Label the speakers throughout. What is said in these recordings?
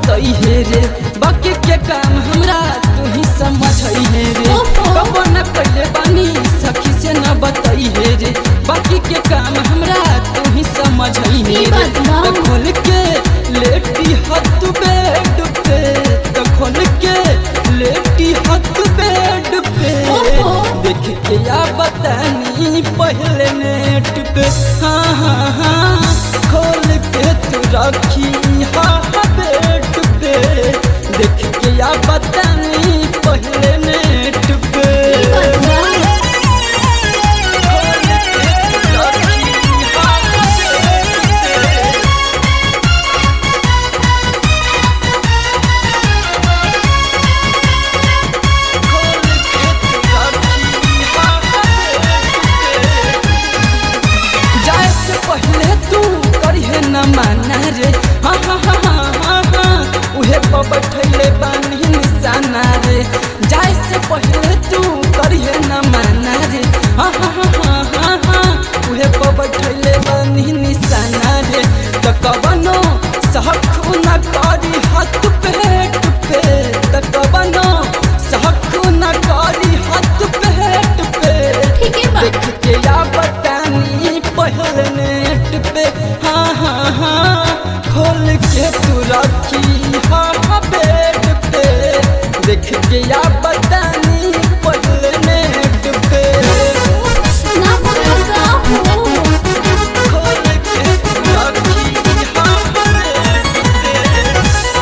Speaker 1: बतई हे रे बाकी के काम हमरा तू ही समझ हे रे
Speaker 2: ओहो।
Speaker 1: कबो न पहले बानी सखी से न बतई हे रे बाकी के काम हमरा तू ही समझ हे
Speaker 2: ई
Speaker 1: रे
Speaker 2: बात बा।
Speaker 1: त खोल के लेटी हथ बेड पे त खोल के लेटी हथ बेड पे
Speaker 2: ओहो।
Speaker 1: देख के या बतानी पहले नेट पे हाँ हाँ हाँ खोल के तू रखी हाँ हाँ बेड पे देख के या बतानी पहले नेट पे खोल के तू रखी हाँ हाँ बेड पे खोल के तू रखी हाँ हाँ बेड पे जाए से पहले तू करिहे न माना रे हाँ हाँ हाँ हाँ हाँ हाँ उहे पर बैठले बानी निशाना रे जाए से पहले तू करिहे न माना रे हाँ हाँ हाँ हाँ हाँ हाँ उहे पर बैठले बानी निशाना रे त कबनो सहखु न करी हाथ पेट पे त कबनो सहखु न करी हाथ पेट पे
Speaker 2: ठीक है बा
Speaker 1: देख के या बतानी पहले नेट पे हाँ हाँ हाँ खोल के तू रखी हाँ हाँ बेड पे देख के या बतानी पहले नेट पे
Speaker 2: ना पकड़ता हो
Speaker 1: खोल के तू रखी हाँ हाँ बेड पे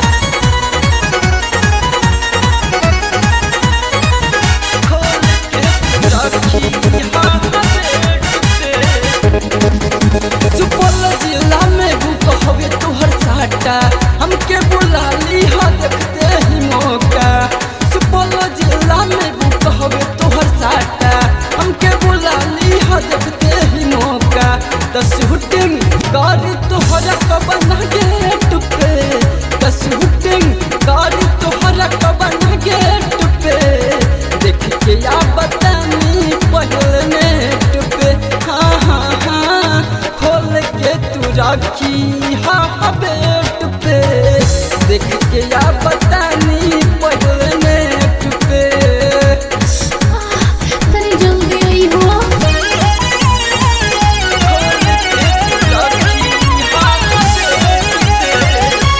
Speaker 1: खोल के रखी हाँ हाँ बेड पे सुपौल जिला में बुक हवे तोहर साटा हमके बुला ली हा देखते ही मौका सुपौल जिला में बुक हवे तोहर साटा हमके बुला ली हा देखते ही मौका त शूटिंग गाड़ी तोहरा कबन गेट पे त शूटिंग गाड़ी तोहरा कबन गेट पे देख के या बतानी पहले नेट पे हाँ हाँ हाँ खोल के तू रखी हाँ हाँ बेट पे देख के या बतानी पहले नेट पे
Speaker 2: तनी जल्दी आई हो
Speaker 1: खोल के तू रखी हाँ हाँ बेट पे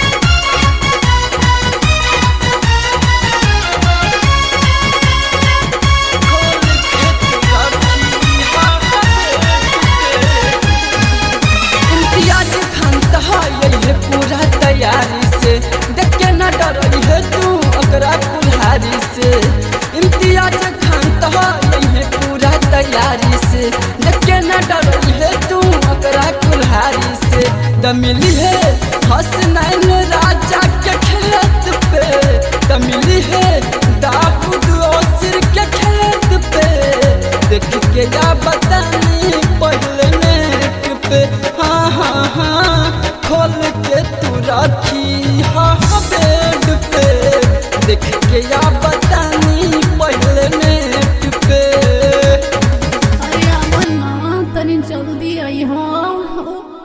Speaker 1: खोल के तू रखी हाँ हाँ बेट पे इम्तियाज खान तहाई है पूरा तैयारी से देख के न डरई है तू ओकरा कुल्हारी से इम्तियाज खान तहाई है पूरा तैयारी से देख के न डरई है तू ओकरा कुल्हारी से द मिली है हसनैन राजा के खेत पे द मिली है दाऊद ओसिर के खेत पे देख के या बतानी पहले नेट पे हाँ हाँ हाँ खोल के तू रखी हाँ हाँ बेड पे देख के या बतानी पहले नेट पे
Speaker 2: अरे अमन ना तनी जल्दी आई हो